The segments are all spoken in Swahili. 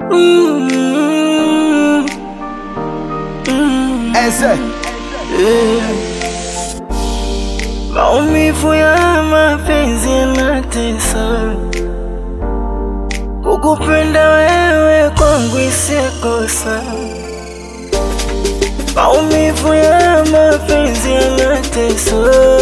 Mm, mm, Eze, yeah. Maumivu ya mapenzi yanatesa, kukupenda wewe kwangu isikosa. Maumivu ya mapenzi yanatesa,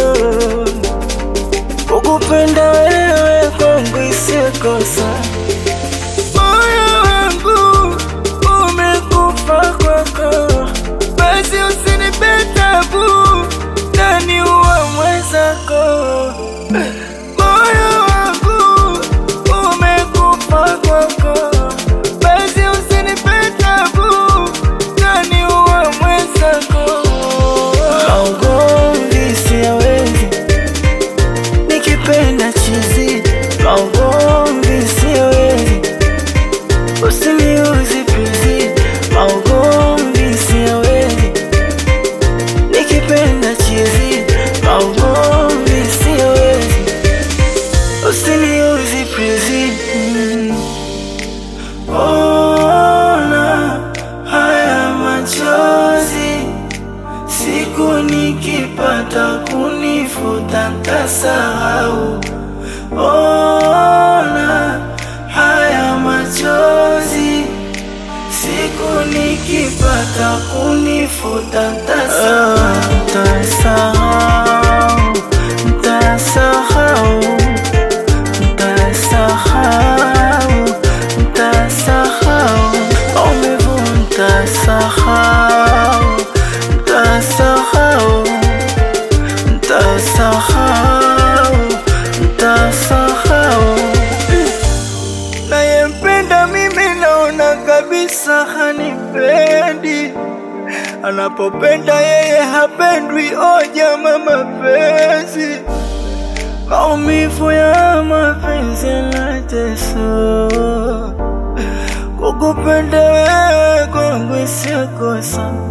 kukupenda wewe kwangu isikosa. Moyo wangu umekufa kwako, basi usinipe tabu ndani wa mwenzako. Moyo wangu umekufa kwako, basi usinipe tabu ndani wa mwenzako. Maugomvi siyawezi nikipenda chizi, maugomvi siyawezi usiniuzi pizi, maugomvi siyawezi nikipenda chizi, maugomvi siyawezi usiniuzi pizi. Mm. Ona haya machozi siku nikipata kunifuta ntasahau. Ona haya machozi siku nikipata kunifuta ntasahau. Ntasahau, ntasahau, ntasahau, ntasahau maumivu, ntasahau, ntasahau, ntasahau, ntasahau nayempenda mimi naona kabisa hanipendi, anapopenda yeye hapendwi. O jama, mapenzi maumivu ya mapenzi yanatesa, kukupenda wewe kwangu sio kosa.